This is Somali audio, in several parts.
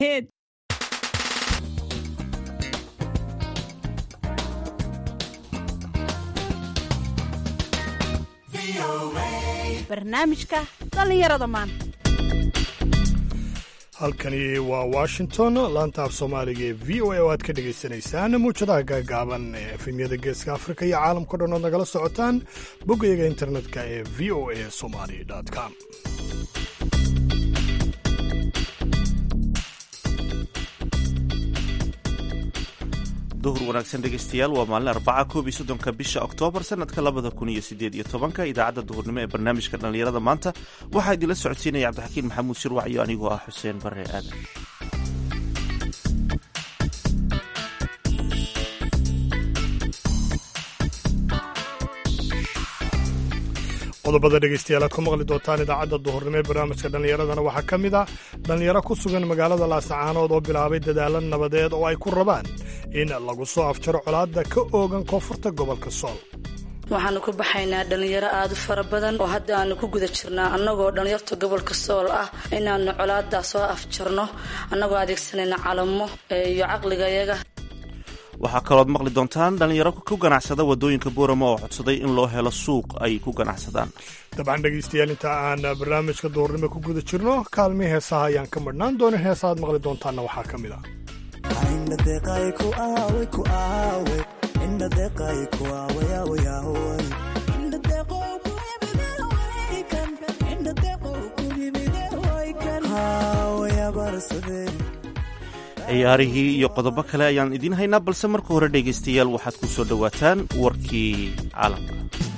Hit. barnaamijka dhallinyarada maanta halkani waa washington laanta af soomaaliga ee v o a oo aad ka dhagaysanaysaan muujadaha gaagaaban ee efemyada geeska afrika iyo caalamkao dhan ood nagala socotaan boggayaga internetka ee v o a somali com duhur wanaagsan dhegaystayaal waa maalin arbaca koob iyo soddonka bisha oktoobar sanadka labada kun iyo sideed iyo tobanka idaacadda duhurnimo ee barnaamijka dhallinyarada maanta waxaa idinla socodsiinaya cabdixakiin maxamuud shirwac iyo anigoo ah xuseen bare aadan qodobada dhegaystayaal aad ku maqli doontaan idaacadda duhurnimo ee barnaamijka dhallinyaradana waxaa ka mid ah dhallinyaro ku sugan magaalada laasacaanood oo bilaabay dadaalo nabadeed oo ay ku rabaan in lagu soo afjaro colaadda ka oogan koonfurta gobolka sool waxaanu ku baxaynaa dhallinyaro aada u fara badan oo hadda aanu ku guda jirnaa annagoo dhallinyarta gobolka sool ah inaanu colaadaa soo afjarno annagoo adeegsanayna calamo iyo caqligayaga waxaa kalooad maqli doontaan dhallinyaro ku ganacsada waddooyinka boorama oo codsaday in loo helo suuq ay ku ganacsadaan dabcan dhegaystayaal inta aan barnaamijka duhurnimo ku guda jirno kaalmii heesaha ayaan ka madhnaan doonin heesa aad maqli doontaanna waxaa ka mid ah ciyaarihii iyo qodobo kale ayaan idiin haynaa balse marka hore dhegaystayaal waxaad ku soo dhowaataan warkii caalamka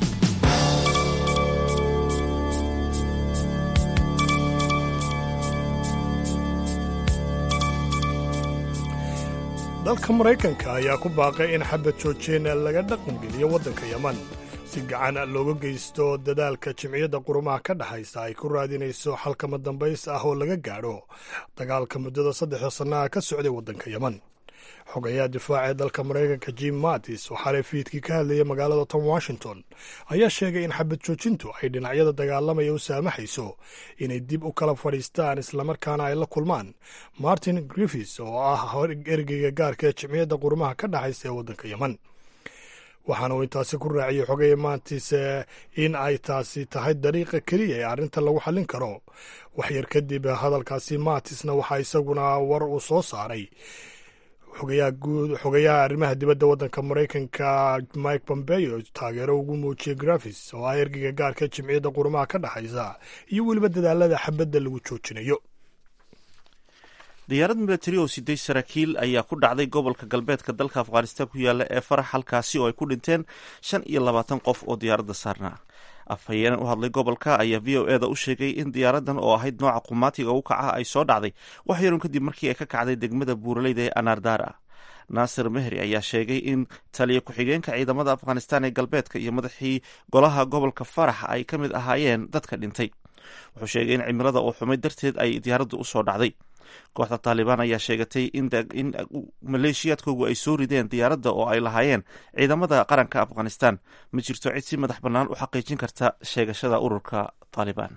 dalka maraykanka ayaa ku baaqay in xabad joojeen laga dhaqangeliyo waddanka yeman si gacan looga geysto dadaalka jimciyadda qurumaha ka dhexaysa ay ku raadinayso xalkama dambays ah oo laga gaadho dagaalka muddada saddexda sannaha ka socday waddanka yeman xogayaha difaaca ee dalka maraykanka jim mattis oo xalay fiidkii ka hadlayay magaalada tom washington ayaa sheegay in xabad joojintu ay dhinacyada dagaalamaya u saamaxayso inay dib u kala fadhiistaan islamarkaana ay la kulmaan martin griffis oo ah ergeyga gaarka ee jimciyadda qurumaha ka dhexaysa ee waddanka yeman waxaana uu intaasi ku raaciyey xogaya maantiis in ay taasi tahay dariiqa keliya ee arrinta lagu xallin karo waxyar kadib hadalkaasi maatisna waxaa isaguna war uu soo saaray xogayaha arrimaha dibadda waddanka maraykanka mike pompeo taageero ugu muujiyey grafis oo ah ergeyga gaarka jimciyadda qurumaha ka dhexaysa iyo weliba dadaalada xabadda lagu joojinayo diyaarad milatari oo siday saraakiil ayaa ku dhacday gobolka galbeedka dalka afghanistan ku yaala ee farax halkaasi oo ay ku dhinteen shan iyo labaatan qof oo diyaaradda saarnaa afhayeen u hadlay gobolka ayaa v o eda u sheegay in diyaaradan oo ahayd nooca qumaatiga u kaca ay soo dhacday wax yarun kadib markii ay ka kacday degmada buuraleyda ee anardara naasir mehri ayaa sheegay in taliya ku-xigeenka ciidamada afghanistan ee galbeedka iyo madaxii golaha gobolka farax ay ka mid ahaayeen dadka dhintay wuxuu sheegay in cimilada oo xumay darteed ay diyaaraddu usoo dhacday kooxda taalibaan ayaa sheegatay in maleeshiyaadkoogu ay soo rideen diyaaradda oo ay lahaayeen ciidamada qaranka afghanistan ma jirto cid si madax bannaan u xaqiijin karta sheegashada ururka taalibaan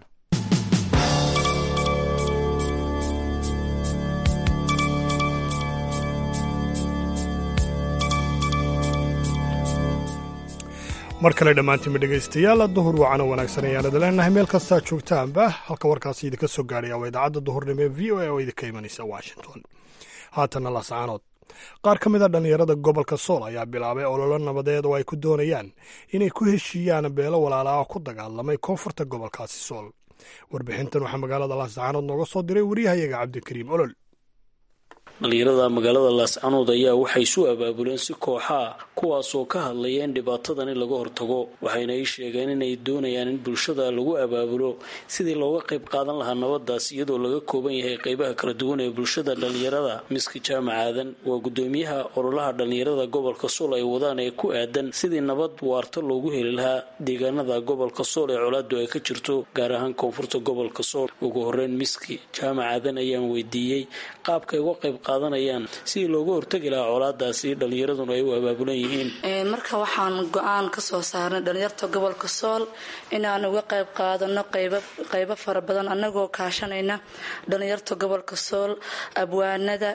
mar kale dhammaantiinba dhegaystayaal duhur wacana wanaagsan ayaanad leenahay meel kastaa joogtaanba halka warkaasi idinka soo gaadhaya waa idaacadda duhurnimo ee v o a oo idinka imanaysa washington haatanna laascaanood qaar ka mid a dhallinyarada gobolka sool ayaa bilaabay ololo nabadeed oo ay ku doonayaan inay ku heshiiyaan beelo walaala ah ku dagaalamay koonfurta gobolkaasi sool warbixintan waxaa magaalada laascaanood nooga soo diray wariyahayaga cabdikariim olol dhalinyarada magaalada laascanood ayaa waxay isu abaabuleen si kooxaa kuwaasoo ka hadlaya in dhibaatadan in laga hortago waxayna ii sheegeen inay doonayaan in bulshada lagu abaabulo sidii looga qayb qaadan lahaa nabadaas iyadoo laga kooban yahay qeybaha kala duwan ee bulshada dhalinyarada miski jaamac aadan waa gudoomiyaha ololaha dhalinyarada gobolka sool ay wadaan ee ku aadan sidii nabad waarta loogu heli lahaa deegaanada gobolka sool ee colaadu ay ka jirto gaar ahaan koonfurta gobolka sool ugu horeyn miski jaamac aadan ayaan weydiiyey qaabkay uga qayb qaadanayaan sidii looga hortagi lahaa colaadaasi dhallinyaraduna ay u abaabulan yihiin marka waxaan go-aan ka soo saarnay dhalinyarta gobolka sool inaan uga qayb qaadano qaybo fara badan annagoo kaashanayna dhalinyarta gobolka sool abwaanada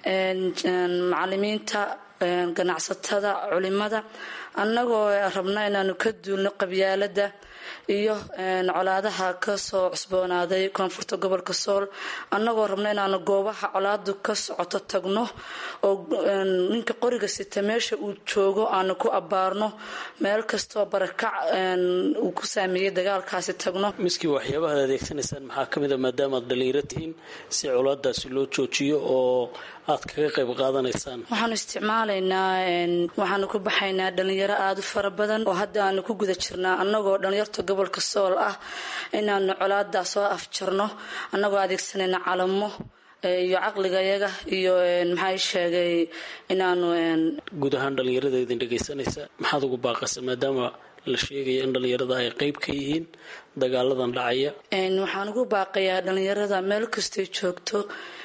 macalimiinta ganacsatada culimada annagoo rabna inaanu ka duulno qabyaalada iyo colaadaha kasoo cusboonaaday koonfurta gobolka sool annagoo rabna inaanu goobaha colaadu ka socoto tagno oo ninka qoriga sita meesha uu joogo aanu ku abbaarno meel kastoo barakac uu ku saameeyey dagaalkaasi tagno miskii waxyaabahaad adeegsanaysaan maxaa ka mid a maadaama aad dhalinyaro tihiin si colaadaasi loo joojiyo oo aad kaga qayb qaadanaysaan waxaanu isticmaalaynaa waxaanu ku baxaynaa dhalinyaro aada u fara badan oo hadda aanu ku guda jirnaa annagoo dhalinyarta gobolka sool ah inaanu colaadaa soo afjarno annagoo adeegsanayna calamo iyo caqligayaga iyo maxaa sheegay inaanu guud ahaan dhalinyarada idin dhegaysanaysa maxaad ugu baaqaysa maadaama la sheegaya in dhalinyarada ay qayb ka yihiin dagaaladan dhacaya waxaan ugu baaqayaa dhalinyarada meel kastay joogto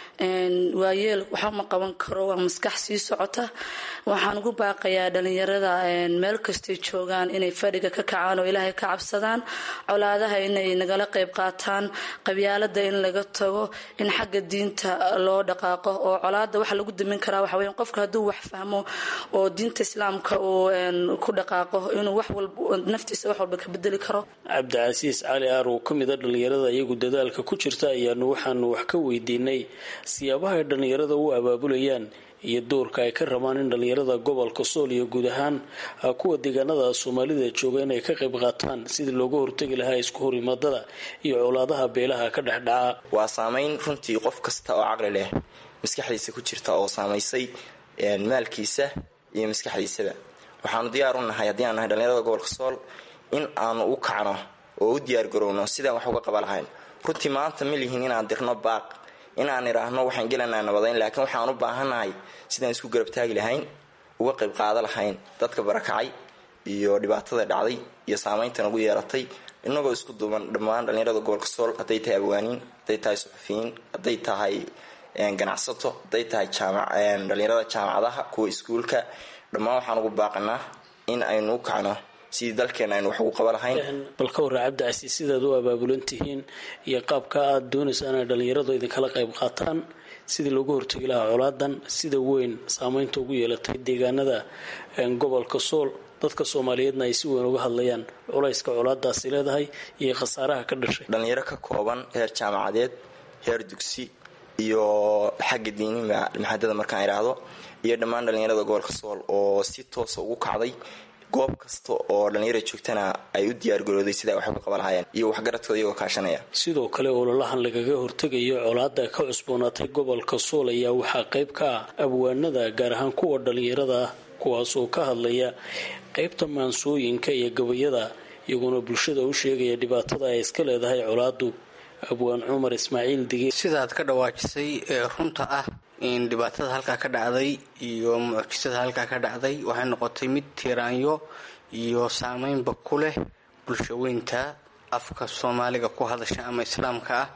waayeel waxba ma qaban karo waa maskax sii socota waxaan ugu baaqayaa dhalinyarada meel kastay joogaan inay fadhiga ka kacaan oo ilaahay ka cabsadaan colaadaha inay nagala qayb qaataan qabyaalada in laga tago in xagga diinta loo dhaqaaqo oo colaada waxa lagu damin karaa waxa weya qofka hadduu wax fahmo oo diinta islaamka uu ku dhaqaaqo inuu wax walba naftiisa wax walba ka bedeli karo cabdicasiis cali aar oo ka mid a dhalinyarada iyagu dadaalka ku jirta ayaanu waxaanu wax ka weydiinay siyaabaha ay dhallinyarada u abaabulayaan iyo doorka ay ka rabaan in dhallinyarada gobolka sool iyo guud ahaan kuwa deegaanada soomaalida jooga inay ka qayb qaataan sidii looga hortegi lahaa isku horimaadada iyo colaadaha beelaha ka dhexdhaca waa saameyn runtii qof kasta oo caqli leh maskaxdiisa ku jirta oo saamaysay maalkiisa iyo maskaxdiisaba waxaanu diyaar u nahay haddii aan nahay dhallinyarada gobolka sool in aanu u kacno oo u diyaargarowno sidaan wax uga qaba lahayn runtii maanta ma lihin inaan dirno baaq inaan idhaahno waxaan gelanaa nabadayn laakiin waxaan u baahannahay sidaan isku garabtaagi lahayn uga qayb qaada lahayn dadka barakacay iyo dhibaatada dhacday iyo saamayntan ugu yeelatay inagoo isku duuban dhammaan dhallinyarada gobolka sool hadday tahay abwaaniin hadday tahay suxufiyiin hadday tahay ganacsato hadday tahay dhallinyarada jaamacadaha kuwa iskuulka dhammaan waxaan ugu baaqanaa in aynu u kacno sidii dalkeena aynu wax ugu qaba lahayn bal ka warra cabdicasiis sidaad u abaabulan tihiin iyo qaabka aada doonaysaan inay dhallinyaradu idinkala qayb qaataan sidii loogu hortegi lahaa colaadan sida weyn saameynta ugu yeelatay deegaanada gobolka sool dadka soomaaliyeedna ay si weyn uga hadlayaan culayska colaadaasi leedahay iyo khasaaraha ka dhashay dhallinyaro ka kooban heer jaamacadeed heer dugsi iyo xagga diiniga maxadada markaan idhaahdo iyo dhammaan dhallinyarada gobolka sool oo si toosa ugu kacday goob kasta oo dhallinyara joogtana ay u diyaargarooday sida wax uga qaba lahaayeen iyo waxgaradkooda iyagoo kaashanaya sidoo kale ololahan lagaga hortegayo colaada ka cusboonaatay gobolka sool ayaa waxaa qayb ka ah abwaanada gaar ahaan kuwa dhallinyarada ah kuwaasoo ka hadlaya qaybta maansooyinka iyo gabayada iyagoona bulshada u sheegaya dhibaatada ay iska leedahay colaadu abwaan cumar ismaaciil dige sidaad ka dhawaajisay ee runta ah in dhibaatada halkaa ka dhacday iyo mucjisada halkaa ka dhacday waxay noqotay mid tiiraanyo iyo saameynba ku leh bulshaweynta afka soomaaliga ku hadasha ama islaamka ah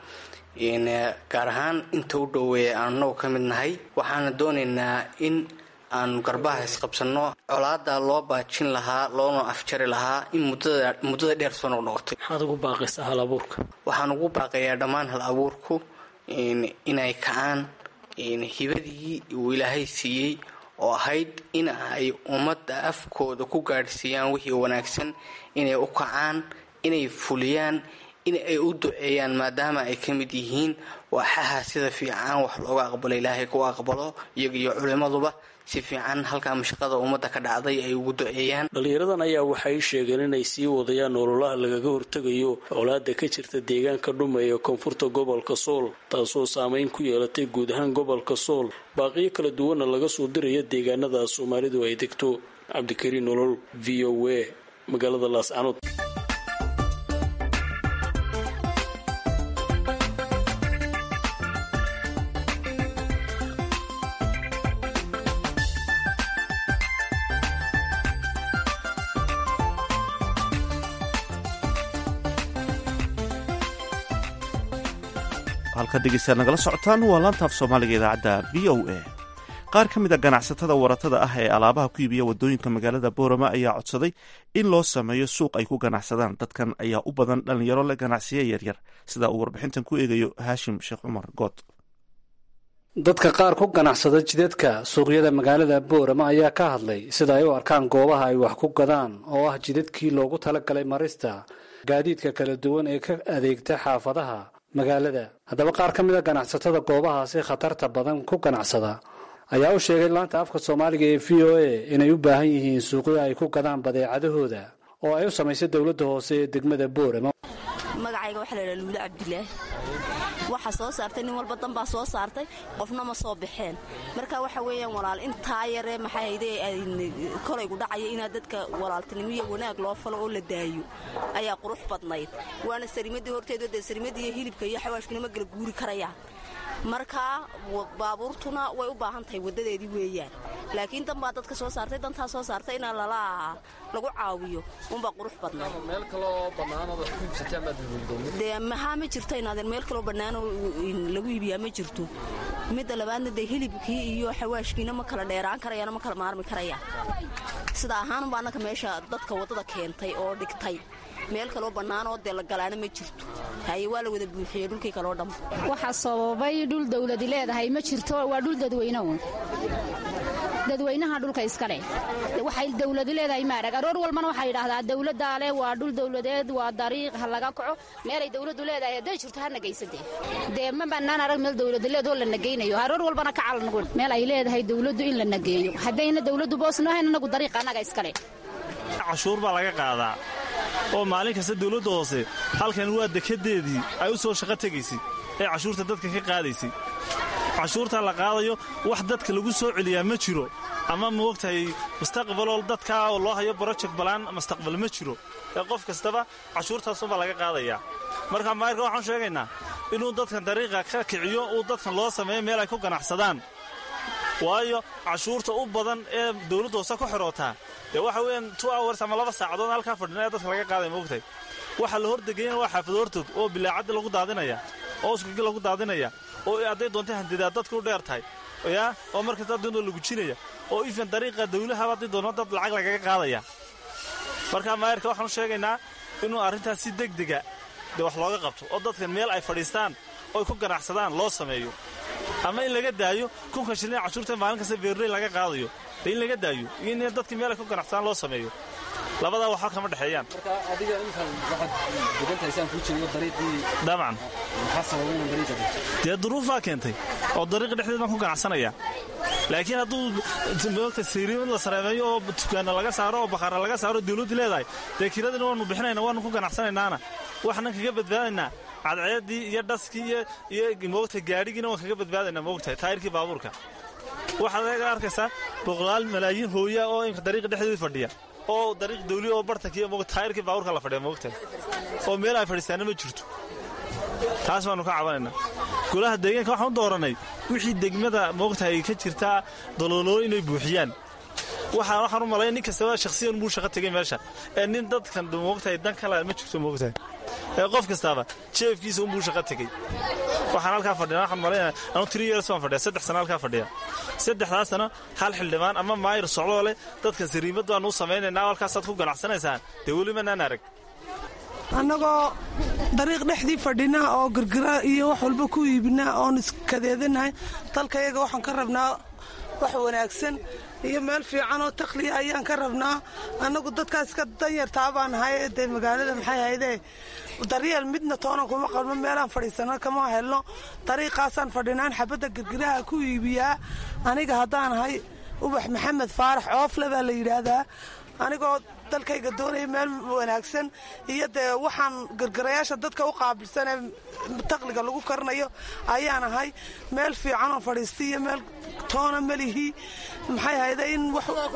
gaar ahaan inta u dhoweeya aan anagu ka mid nahay waxaana doonaynaa in aanu garbaha isqabsanno colaada loo baajin lahaa loona afjari lahaa in muddada dheer soo noqnoqotay maxaad ugu baaqaysaa hal abuurka waxaan ugu baaqayaa dhammaan hal abuurku inay kacaan hibadii uu ilaahay siiyey oo ahayd in ay ummadda afkooda ku gaadhsiiyaan wixii wanaagsan inay u kacaan inay fuliyaan in ay u duceeyaan maadaama ay ka mid yihiin waaxaha sida fiican wax looga aqbalo ilaahay ku aqbalo iyaga iyo culimmaduba si fiican halkaa mashaqada ummadda ka dhacday ay ugu duceeyaan dhallinyaradan ayaa waxay sheegeen inay sii wadayaan ololaha lagaga hortegayo colaada ka jirta deegaanka dhuma ee koonfurta gobolka sool taasoo saameyn ku yeelatay guud ahaan gobolka sool baaqiyo kala duwanna laga soo diraya deegaanada soomaalidu ay degto cabdikariin nolol v o a magaalada laascanood halka dhegeystayaad nagala socotaan waa laantaaf soomaaliga idaacadda v o a qaar ka mid a ganacsatada waratada ah ee alaabaha ku iibiya wadooyinka magaalada boorama ayaa codsaday in loo sameeyo suuq ay ku ganacsadaan dadkan ayaa u badan dhallinyaro le ganacsiye yaryar sida uu warbixintan ku eegayo haashim sheekh cumar good dadka qaar ku ganacsada jidadka suuqyada magaalada boorama ayaa ka hadlay sida ay u arkaan goobaha ay wax ku gadaan oo ah jidadkii loogu talagalay marista gaadiidka kala duwan ee ka adeegta xaafadaha magaalada haddaba qaar ka mid a ganacsatada goobahaasi khatarta badan ku ganacsada ayaa u sheegay laanta afka soomaaliga ee v o a inay u baahan yihiin suuqyo ay ku gadaan badeecadahooda oo ay u samaysay dowladda hoose ee degmada boorama magacayga waxaa laydhaha luule cabdilaahi waxa soo saartay nin walba danbaa soo saartay qofna ma soo baxeen marka waxa weeyaan walaal intaa yaree maxay hayde kolaygu dhacaya inaad dadka walaaltinimo iyo wanaag loo falo oo la daayo ayaa qurux badnayd waana sarimadii horteedu dee sarimadii hilibka iyo xawaashkuna ma gala guuri karayaan markaa baabuurtuna way u baahan tahay wadadeedii weeyaan laakiin danbaa dadka soo saartay dantaa soo saartay inaa lala lagu caawiyo unbaa qurux badnaydee maxaa ma jirto inaadeen meel kaloo bannaanoo lagu iibiyaa ma jirto midda labaadna dee hilibkii iyo xawaashkiina ma kala dheeraan karayaan ma kala maarmi karayaan sida ahaanunba annaka meesha dadka waddada keentay oo dhigtay meel kaloo bannaanoo dee la galaana ma jirto haye waa la wada buuxiyey dhulkii kaloo dham waxaa sababay dhul dawladi leedahay ma jirto waa dhul dadweyneun dadweynaha dhulka iskale waxay dawladi leedahay maarag aroor walbana waxaa yidhaahdaa dawladdaa leh waa dhul dawladeed waa dariiq ha laga kaco meelay dawladdu leedahay hadday jirto ha nagaysade dee ma bannaan arag meel dawladi leedoo la nagaynayo aroor walbana ka calangun meel ay leedahay dawladdu in la nageeyo haddayna dawladdu boosno hayn anagu dariiq annaga iskale cashuur baa laga qaadaa oo maalin kasta dawladda hoose halkan waa dekadeedii ay u soo shaqo tegaysay ee cashuurta dadka ka qaadaysay cashuurtaa la qaadayo wax dadka lagu soo celiyaa ma jiro ama maogtahay mustaqbaloo dadkaa oo loo hayo broject balaan mustaqbal ma jiro ee qof kastaba cashuurtaasunbaa laga qaadayaa marka maayirka waxaan sheegaynaa inuu dadkan dariiqa ka kiciyo uu dadkan loo sameeyo meel ay ku ganacsadaan waayo cashuurta u badan ee dawladda hoose ku xirootaa dee waxa weeyaan two hours ama laba saacadood halkaa fadhina ee dadka laga qaaday maogtahay waxa la hordegayana waa xaafad hortood oo bilaacadda lagu daadinaya oo uskagi lagu daadinaya oo hadday doontay handidaa dadka u dheer tahay yaa oo markasta doonoo la gujinaya oo ifan dariiqa dawlahaba hadday doono dad lacag lagaga qaadaya marka maayirka waxaan u sheegaynaa inuu arrintaas si degdega dee wax looga qabto oo dadkan meel ay fadhiistaan ooy ku ganacsadaan loo sameeyo ama in laga daayo kunka shilin cashuurta maalin kasta beerley laga qaadayo dee in laga daayo iyo in dadkii meel ay ku ganacsadaan loo sameeyo labadaa waxba kama dhexeeyaan dabcan dee duruufaa keentay oo dariiqa dhexdeed baan ku ganacsanaya laakiin hadduu moogta sayriimad la sareemeeyo oo dukaana laga saaro oo bakhaara laga saaro dawladdu leedahay dee kiradina waanu bixinayna waanu ku ganacsanaynaana waxnan kaga badbaadaynaa cadceeddii iyo dhaskii iyo moogta gaadhigiina waan kaga badbaadaynaa moogtahay taayirkii baabuurka waxaad aga arkaysaa boqolaal malaayiin hooya oo imka dariiqa dhexdeedii fadhiya oo dariiq dawli oo bartankii mo taayirkii baabuurka la fadhiya moogtahay oo meel ay fadhiistaana ma jirto taas baanu ka cabanaynaa golaha deegaanka waxaan u dooranay wixii degmada moogtahay ka jirtaa dalooloo inay buuxiyaan waxaan u malay nin kastaba shakhsiyan buu shaqo tegay meesha ee nin dadkan moogtahay dan kale ma jirto moogtahay ee qof kastaaba jeefkiisa unbuu shaqo tegey waxaan halkaa fadhina waxaan malaynaya anu tiri years baan fadhiya saddex sana halkaa fadhiya saddexdaas sano hal xildhibaan ama maayir socdoo leh dadkan sariimad baanu u samaynaynaa halkaasaad ku ganacsanaysaan dee weli manaan arag annagoo dariiq dhexdii fadhina oo girgira iyo wax walba ku iibina oon iskadeedanahay dalkayaga waxaan ka rabnaa wax wanaagsan iyo meel fiican oo takhliya ayaan ka rabnaa annagu dadkaas ka danyartaa baan ahay dee magaalada maxay haydee daryeel midna toonan kuma qalmo meelaan fadhiisano kama helno dariiqaasaan fadhinaan xabadda girgiraha ku iibiyaa aniga haddaan ahay ubax maxamed faarax oofle baa la yidhaahdaa anigoo dalkayga doonaya meel wanaagsan iyo dee waxaan girgirayaasha dadka u qaabilsanee taqliga lagu karinayo ayaan ahay meel fiicanoo fadhiistay iyo meel toona melihii maxay hayde in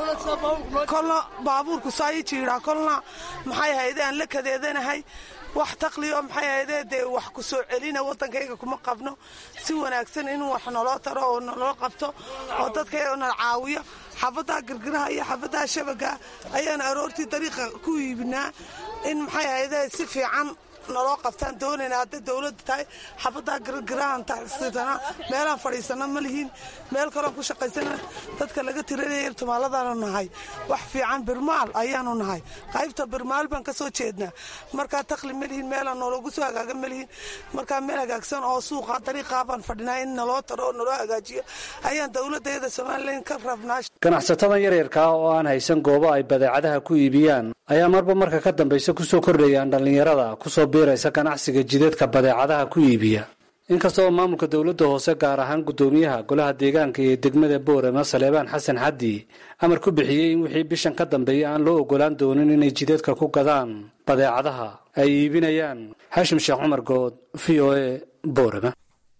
kolna baabuurku saa ii jiidhaa kolna maxay hayde aan la kadeedanahay wax taqliyo maxay hayde dee wax ku soo celina waddankayga kuma qabno si wanaagsan in wax naloo taro oo naloo qabto oo dadkayga nala caawiyo xabaddaa girgiraha iyo xabaddaa shabaga ayaan aroortii dariiqa ku iibinaa in maxay hayde si fiican naloo qabtaan doonayna hadday dowladda tahay xabadaa gargarahan taxsidana meelaan fadhiisana ma lihiin meel kaloon ku shaqaysana dadka laga tiranaya tumaaladaanu nahay wax fiican birmaal ayaanu nahay qaybta birmaal baan ka soo jeednaa markaa takli ma lihiin meelaan noologu soo hagaaga ma lihiin markaa meel hagaagsan oo suuqa dariiqaa baan fadhinaa in naloo taro oo naloo hagaajiyo ayaan dowladayada somalilan ka rabnaa ganacsatadan yaryarkaa oo aan haysan goobo ay badeecadaha ku iibiyaan ayaa marba marka ka dambaysa kusoo kordhayaan dhallinyarada kusoo biiraysa ganacsiga jidadka badeecadaha ku iibiya inkasta oo maamulka dowladda hoose gaar ahaan guddoomiyaha golaha deegaanka iyo degmada boorama saleebaan xasan xaddi amar ku bixiyey in wixii bishan ka dambeeya aan loo ogolaan doonin inay jidadka ku gadaan badeecadaha ay iibinayaan xaashim sheekh cumar good v o a boorama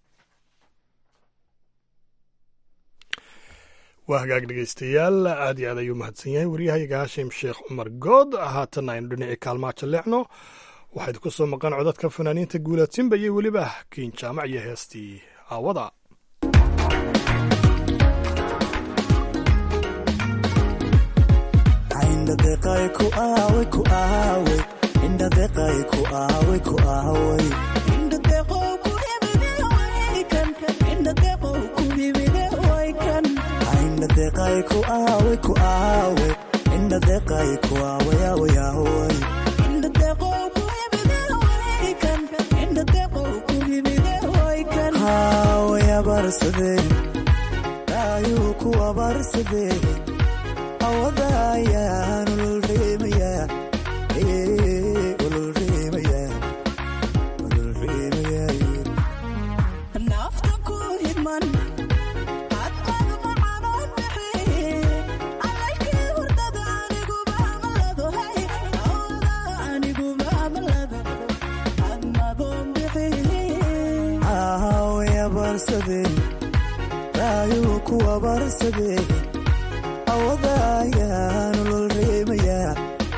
waa hagaag dhegaystayaal aad iyo aad ayuu mahadsan yahay waryahayaga haashim sheekh cumar good haatanna aynu dhinacii kaalmaa jalleecno waxayd ku soo maqan codadka fanaaniinta guulaadsinba iyo weliba kiin jaamac iyo heestii aawada ayuu ku abaarsadee awada ayaan ululreemayaa nafta ku hidman hadqad macanoo bixi alaykii hurdada aniguba amalado hay awada aniguba amalado admadoon bixi ahawayabaarsadee ayuu ku abaarsadee awada ayaan ululreemayaa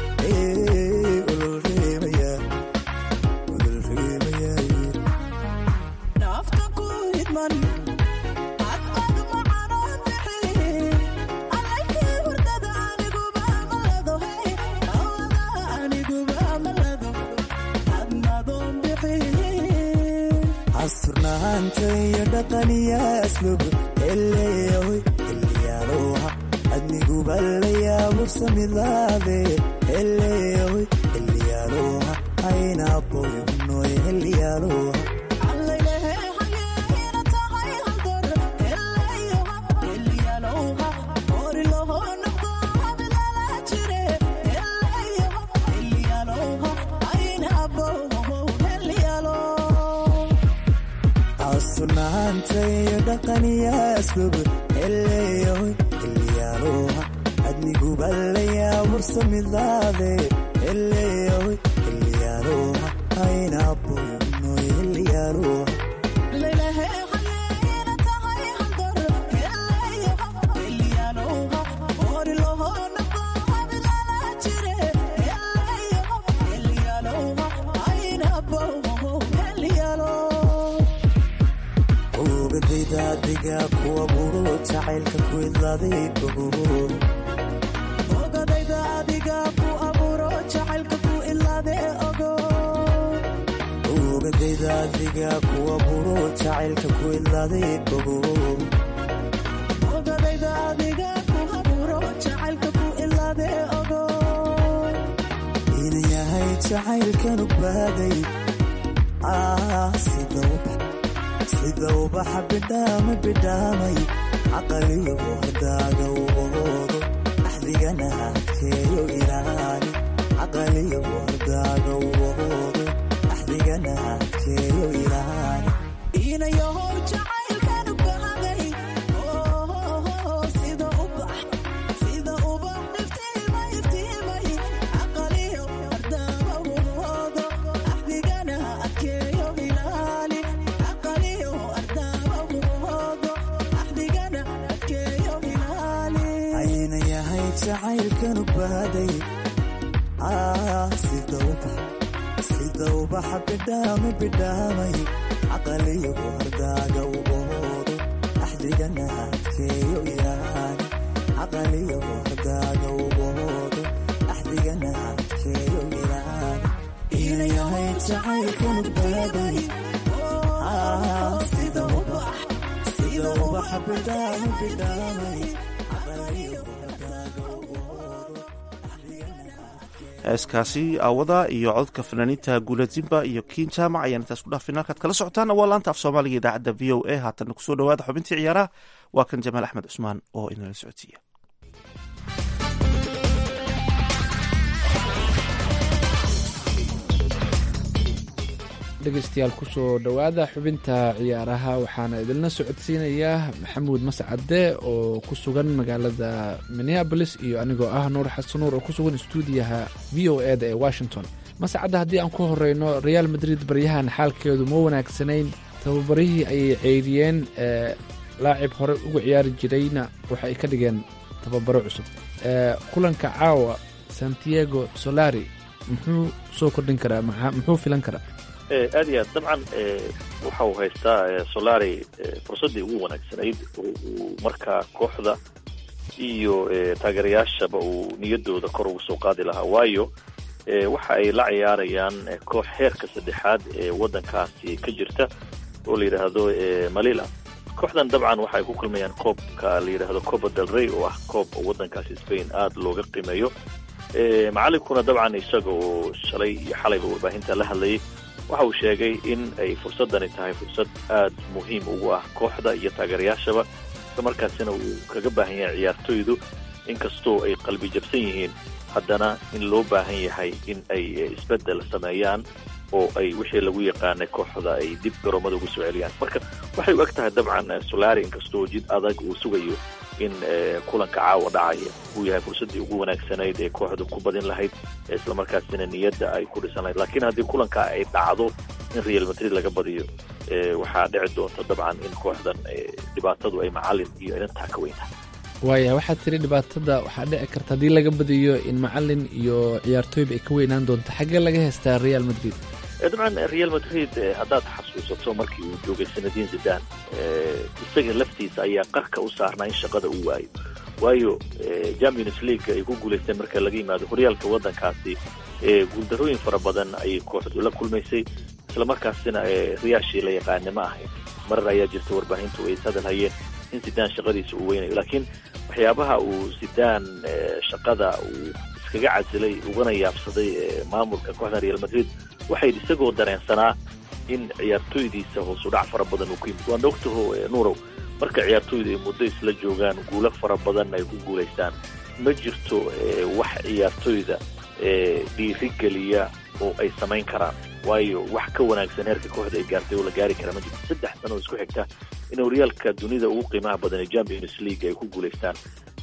nafta ku hidman hadqad macanoo bixi alaykii hurdada aniguba amalado hay awada aniguba amalado admadoon bixi asturnaanta iyo dhaqaniya aslub eleeyahoy xilliyaaloha adniguba layaabursamidlaade eleeyahoy xilliyaaloha aynaboynoy xilliyaaloha asturnaanta iyo dhaqaniya aslub eleeyahoy xilliyaaloha adniguba layaabursamidlaade eleeyahoy xilliyaaloha aynaboynoy xilliyaaloha ogadaydaadiga kuwa buro jacaylka ku idlaaday ogadayda adiga ku abuuro jacaylka ku idlaade ogo ogadayda adiga kuwa buro jacaylka ku idlaaday ogo ogadayda adiga ku abuuro jacaylka ku idlaade ogo inan yahay jacaylkanu baaday sida ubax sida ubaxa bidhaama bidhaamay caqaliyo hordaaga ubahoodo axdigana adkeeyo ilaali caqaliyo hordaaga ubahoodo axdigana adkeeyo ilaali inayahow jacaylkanu bahaday sida ubax sida ubax iftiima iftiimay caqaliyo hordaaga ubahoodo axdigana adkeeyo ilaali ayna yahay jacaylkanu baaday sida ubaxa bidhaama bidhaamay caqaliyo hordaaga ubahoodo axdigana adkeeyo ilaali caqaliyo hordaaga ubahoodo axdigana adkeeyo ilaali inayahay jacaylkanu baaday sida ubax sida ubaxa bidhaanu bidhaamay heeskaasi aawada iyo cododka fanaaniinta guuladimba iyo kiin jaamac ayaan intaas ku dhaafin halkaad kala socotaan waa laanta af soomaaliga idaacadda v o a haatanna kusoo dhawaada xubintii ciyaaraha waa kan jamaal axmed cusmaan oo inala socodsiiya dhegeystayaal kusoo dhowaada xubinta ciyaaraha waxaana idinla socodsiinayaa maxamuud mascade oo ku sugan magaalada minneabolis iyo anigoo ah nuur xasan nuur oo ku sugan stuudiyaha v o e da ee washington mascadde haddii aan ku horeyno real madrid baryahan xaalkeedu ma wanaagsanayn tababarihii ayay ceyriyeen laacib hore uga ciyaari jirayna waxa ay ka dhigeen tababaro cusub kulanka caawa santiago solari muxuu soo kordhin karaa muxuu filan karaa aad iyo aad dabcan waxa uu haystaa solari fursaddii ugu wanaagsanayd oo uu markaa kooxda iyo taageerayaashaba uu niyadooda kor ugu soo qaadi lahaa waayo waxa ay la ciyaarayaan koox heerka saddexaad ee waddankaasi ka jirta oo la yidhaahdo malila kooxdan dabcan waxa ay ku kulmayaan koobka la yidhaahdo copa del rey oo ah koob waddankaasi spain aada looga qiimeeyo macalinkuna dabcan isaga oo shalay iyo xalayba warbaahinta la hadlayay waxa uu sheegay in ay fursadani tahay fursad aada muhiim ugu ah kooxda iyo taageerayaashaba isla markaasina uu kaga baahan yahay ciyaartoydu inkastoo ay qalbi jabsan yihiin haddana in loo baahan yahay in ay isbeddel sameeyaan oo ay wixii lagu yaqaanay kooxda ay dib garoomada ugu soo celiyaan marka waxay u eg tahay dabcan solari inkastoo jid adag uu sugayo in kulanka caawa dhacaya uu yahay fursaddii ugu wanaagsanayd ee kooxdu ku badin lahayd islamarkaasina niyadda ay ku dhisan lahayd laakiin haddii kulanka ay dhacdo in real madrid laga badiyo waxaa dhici doonta dabcan in kooxdan dhibaatadu ay macalin iyo inantaa ka weyn tahay waaya waxaad tiri dhibaatada waxaa dhici karta haddii laga badiyo in macalin iyo ciyaartooyba ay ka weynaan doonto xaggee laga haystaa real madrid dabcan real madrid haddaad xasuusato markii uu joogay sanadiin zidan isaga laftiisa ayaa qarka u saarnaa in shaqada uu waayo waayo champions league ay ku guulaysteen marka laga yimaado horyaalka waddankaasi guuldarooyin fara badan ayay kooxdu la kulmaysay islamarkaasina riyaashii la yaqaane ma ahayn marar ayaa jirta warbaahintu ay ishadal hayeen in zidaan shaqadiisa uu weynayo laakiin waxyaabaha uu zidaan shaqada uu iskaga casilay ugana yaabsaday maamulka kooxda real madrid waxay isagoo dareensanaa in ciyaartooydiisa hoosudhac fara badan uu ku yimid waan ogtaho nuurow marka ciyaartooydu ay muddo isla joogaan guulo fara badan ay ku guulaystaan ma jirto wax ciyaartooyda dhiirigeliya oo ay samayn karaan waayo wax ka wanaagsan heerka kooxda ay gaartay oo la gaari karaa ma jirto saddex sano oo isku xigta in horyaalka dunida ugu qiimaha badan ee champions league ay ku guulaystaan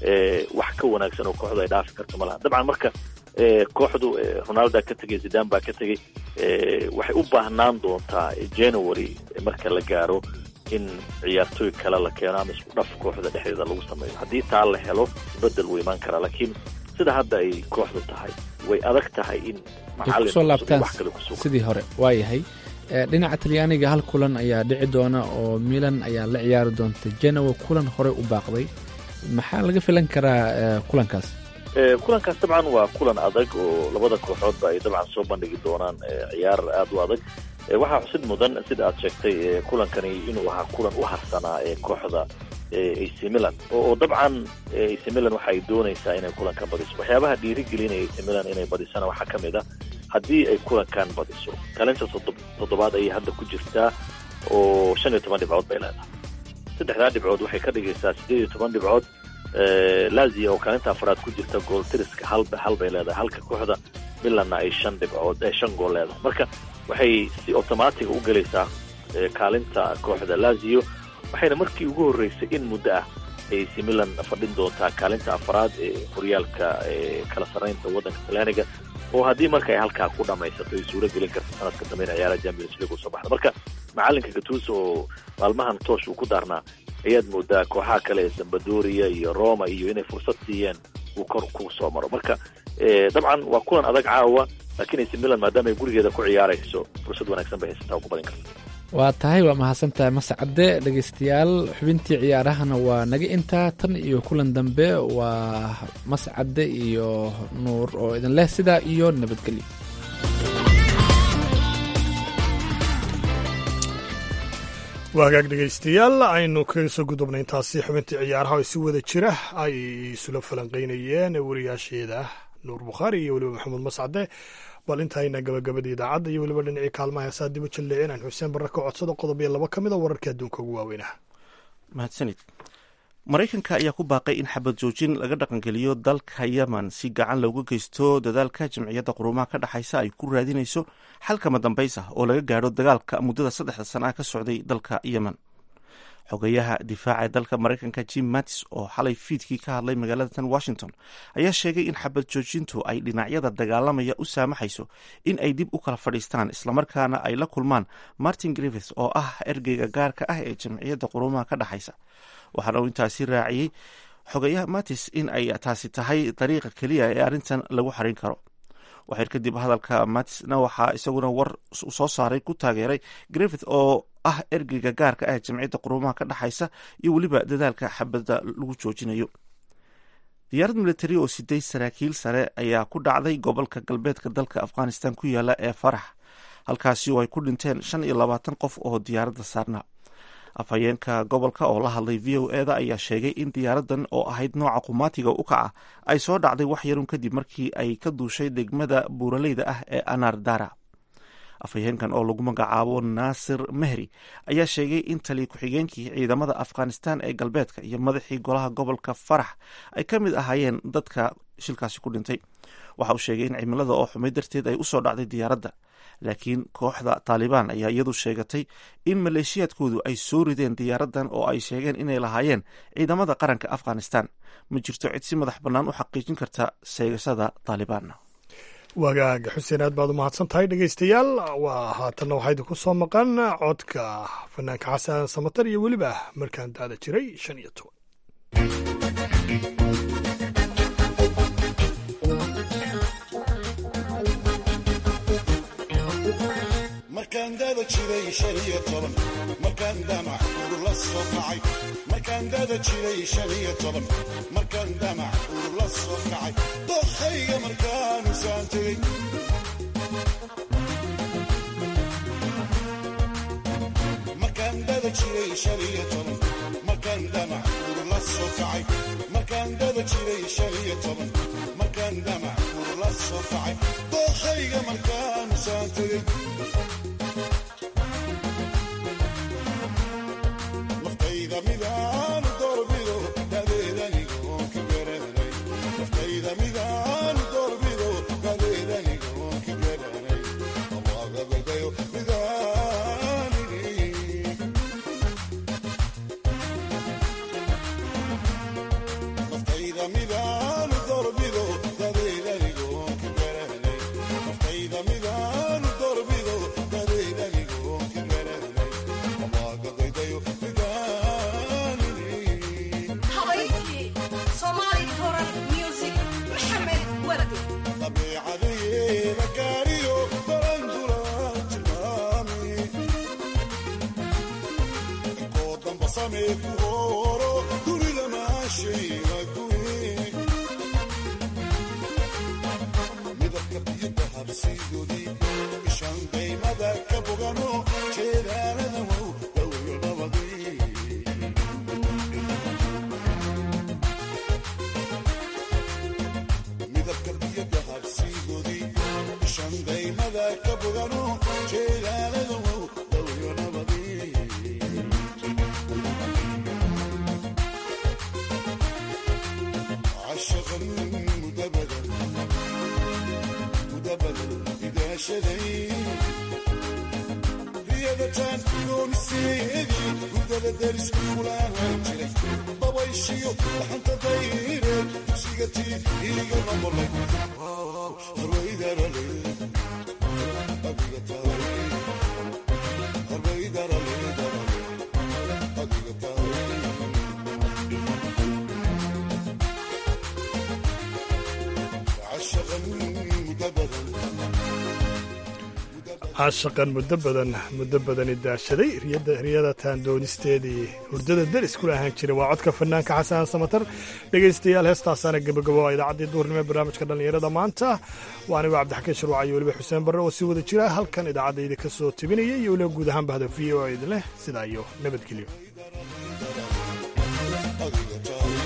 wax ka wanaagsan oo kooxdu ay dhaafi karto ma laha dabcan marka kooxdu ronalda ka tegay zidan baa ka tegay waxay u baahnaan doontaa january marka la gaaro in ciyaartooy kale la keeno ama isku dhaf kooxda dhexdeeda lagu sameeyo haddii taa la helo bedel wuu imaan karaa laakiin sida hadda ay kooxdu tahay way adag tahay in kusoo laabtaan sidii hore waa yahay dhinaca talyaaniga hal kulan ayaa dhici doona oo milan ayaa la ciyaari doonta genoa kulan hore u baaqday maxaa laga filan karaa kulankaas kulankaas dabcan waa kulan adag oo labada kooxoodba ay dabcan soo bandhigi doonaan ciyaar aada u adag waxaa xusid mudan sida aad sheegtay kulankani inuu ahaa kulan u harsanaa ee kooxda ac milan oo dabcan ac milan waxa ay doonaysaa inay kulankan badiso waxyaabaha dhiirigelinaya ac milan inay badisana waxaa ka mid a haddii ay kulankan badiso kaalinta toddobaad ayay hadda ku jirtaa oo shan iyo toban dhibcood bay leedahay saddexdaa dhibcood waxay ka dhigaysaa siddeed iyo toban dhibcood lazia oo kaalinta afraad ku jirta gool tiriska halba hal bay leedahay halka kooxda milanna ay shan dhibcood shan gool leedahay marka waxay si automatiga u gelaysaa kaalinta kooxda lazio waxayna markii ugu horreysay in muddo ah ay si milan fadhin doontaa kaalinta afraad ee horyaalka kala sarraynta waddanka talyaaniga oo haddii marka ay halkaa ku dhamaysato ay suuro gelin karta sanadka dambe in ciyaaraha champions league usoo baxda marka macalinka gatuso oo maalmahan toosh uu ku daarnaa ayaad moodaa kooxaha kale ee sambadoria iyo roma iyo inay fursad siiyeen uu kor ku soo maro marka dabcan waa kulan adag caawa laakiin ac milan maadaama ay gurigeeda ku ciyaarayso fursad wanaagsan bay haysataa oo ku badin karta waa tahay waa mahadsantahay mascade dhegeystayaal xubintii ciyaarahana waa naga intaa tan iyo kulan dambe waa mascade iyo nuur oo idin leh sidaa iyo nabadgelyo waa hagaag dhegaystayaal aynu kaga soo gudubnay intaasi xubintii ciyaaraha oo si wada jira ay isula falanqeynayeen wariyaasheeda nuur bukhaari iyo weliba maxamuud mascade bal intayna gabagabada idaacadda iyo weliba dhinacii kaalmaha heesaa dibu jalleecin aan xuseen barre ka codsado qodob iyo laba ka mid a wararkii adduunka ugu waaweynaha mahadsanid maraykanka ayaa ku baaqay in xabad joojin laga dhaqangeliyo dalka yemen si gacan looga geysto dadaalka jamciyadda quruumaha ka dhexaysa ay ku raadinayso xalkama dambays ah oo laga gaadho dagaalka muddada saddexda sana ah ka socday dalka yemen xogeyaha difaaca ee dalka maraykanka jim mattis oo xalay fiidkii ka hadlay magaalada tan washington ayaa sheegay in xabad joojintu ay dhinacyada dagaalamaya u saamaxayso in ay dib u kala fadhiistaan islamarkaana ay la kulmaan martin griffith oo ah ergeyga gaarka ah ee jamciyadda quruumaha ka dhexaysa waxaana uu intaasi raaciyey xogeyaha mattis in ay taasi tahay dariiqa keliya ee arrintan lagu xarin karo waxyar kadib hadalka mattisna waxaa isaguna war soo saaray ku taageeray griffith oo ah ergeyga gaarka ah ee jamciyadda quruumaha ka dhexaysa iyo weliba dadaalka xabadda lagu joojinayo diyaarad militari oo siday saraakiil sare ayaa ku dhacday gobolka galbeedka dalka afghanistan ku yaala ee farax halkaasi oo ay ku dhinteen shan iyo labaatan qof oo diyaaradda saarnaa afhayeenka gobolka oo la hadlay v o eda ayaa sheegay in diyaaradan oo ahayd nooca qumaatiga u kaca ay soo dhacday wax yarun kadib markii ay ka duushay degmada buuraleyda ah ee anardara afhayeenkan oo lagu magacaabo naasir mehri ayaa sheegay in taliya ku-xigeenkii ciidamada afghanistan ee galbeedka iyo madaxii golaha gobolka farax ay ka mid ahaayeen dadka shilkaasi ku dhintay waxa uu sheegay in cimilada oo xumay darteed ay usoo dhacday diyaaradda laakiin kooxda taalibaan ayaa iyadu sheegatay in maleeshiyaadkoodu ay soo rideen diyaaradan oo ay sheegeen inay lahaayeen ciidamada qaranka afghanistan ma jirto cid si madax bannaan u xaqiijin karta sheegashada taalibaan wagaaga xuseen aad baad u mahadsan tahay dhegaystayaal waa haatanna waxaa idinku soo maqan codka fanaanka xasan samatar iyo weliba markaan daada jiray shan iyo toban markaan dada jiray shan iyo toban markaan damac urula soo kacay markaan dada jiray shan iyo toban markaan damac urula soo kacay dokhayga markaanu saan tegey markaan dada jiray shan iyo toban markaan damac urula soo kacay markaan dada jiray shan iyo toban markaan damac urula soo kacay dokhayga markaanu saan tegey caashaqan muddo badan muddo badani daashaday riyada taandoonisteedii hurdada deris kula ahaan jiray waa codka fanaanka xasan samatar dhegaystayaal heestaasaana gebagabo a idaacaddii duhurnimo ee barnaamijka dhallinyarada maanta waa anigo cabdixakiin sharwac iyo weliba xuseen barre oo sii wada jira halkan idaacadayda ka soo tebinaya iyo weliba guud ahaan bahda v o idin leh sidaa iyo nabadgelyo